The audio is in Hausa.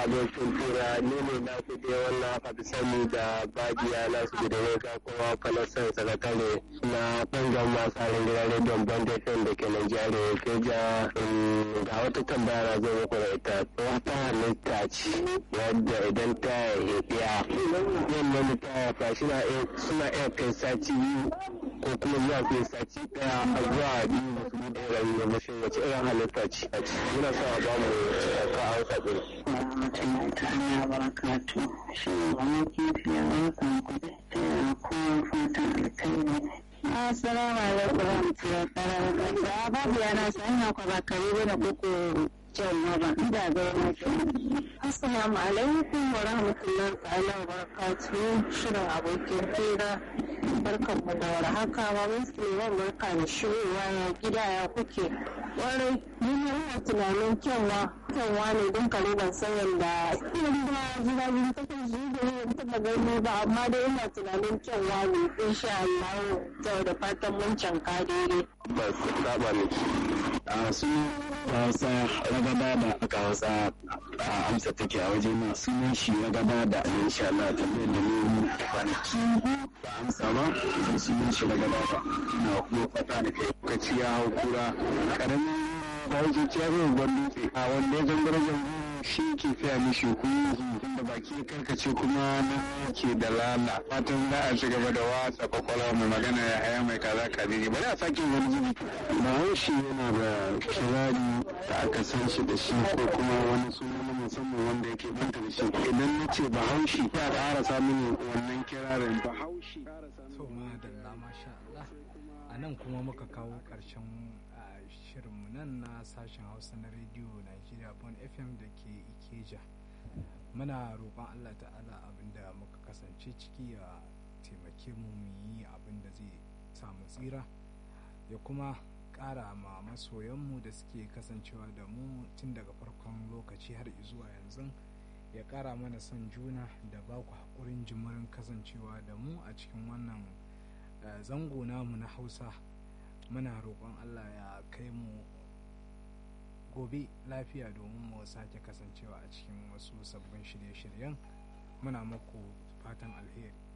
abokin tura ni ne na ku dai wannan aka fi sani da bajiya na su da reka kuma falasan sakatare na bangan masu harin gidan rediyon bandafin da ke Najeriya ke ja ga wata tambaya na zo muku da ita wata halitta ce wadda idan ta haifiya wannan ta haifa suna iya kai sati biyu ko kuma zuwa kai sati daya a zuwa biyu ba su da rayu ba shi wace irin halitta ce muna sa a bamu ka a wata ɗin. Mutum ta hanyar barakatu shi ne wani kifi ya barkan kuɗi ta yana kowa fatan alkhairi. Assalamu alaikum warahmatullahi wabarakatuh. Babu yana sanya kwa bakare bane koko jan ba inda ga yana Assalamu alaikum wa rahmatullahi ta'ala wa barakatuh. Shirin abokin fira barkan mu da warhaka ba mun Suleiman barka da shigowa ya gida ya kuke. Warai ni ne ina tunanin kyanwa kyanwa ne don kare ban san yadda irin da jira jira ta kan shi da ne ta da gani ba amma dai ina tunanin kyanwa ne insha Allah ta da fatan mun canka daidai. Ba su saba ne. A su Hausa ragaba da aka Hausa a amsa take a waje na sunan shi ragaba da insha Allah tambayar da ne kwanaki ba amsa ba sunan shi ragaba ba na kuma fata da kai lokaci ya hau kura karamin bahaushe ce ya zai dutse a wanda ya zangara zango shi ke fiya mishi huhu da baki ya karkace kuma na ke da lala fatan za a ci gaba da watsa kwakwalwa mai magana ya haya mai kaza kadiri bari a sake wani zubi bahaushe yana da kirari da aka san shi da shi ko kuma wani suna na musamman wanda yake banta da shi idan na ce bahaushe ya ƙara samun wannan kirarin bahaushe to madalla masha Allah a nan kuma muka kawo ƙarshen shirinmu nan na sashen hausa na rediyo Najeriya bon fm da ke ikeja muna roƙon allah ta'ala abinda muka kasance ciki ya taimake mu mu yi abin da zai samu tsira ya kuma ƙara ma masoyanmu da suke kasancewa da mu tun daga farkon lokaci har zuwa yanzu ya ƙara mana son juna da ba ku haƙurin jimirin kasancewa da mu a cikin wannan zango namu na hausa muna roƙon allah ya kai mu gobe lafiya domin mu sake kasancewa a cikin wasu sabbin shirye-shiryen muna maku fatan alheri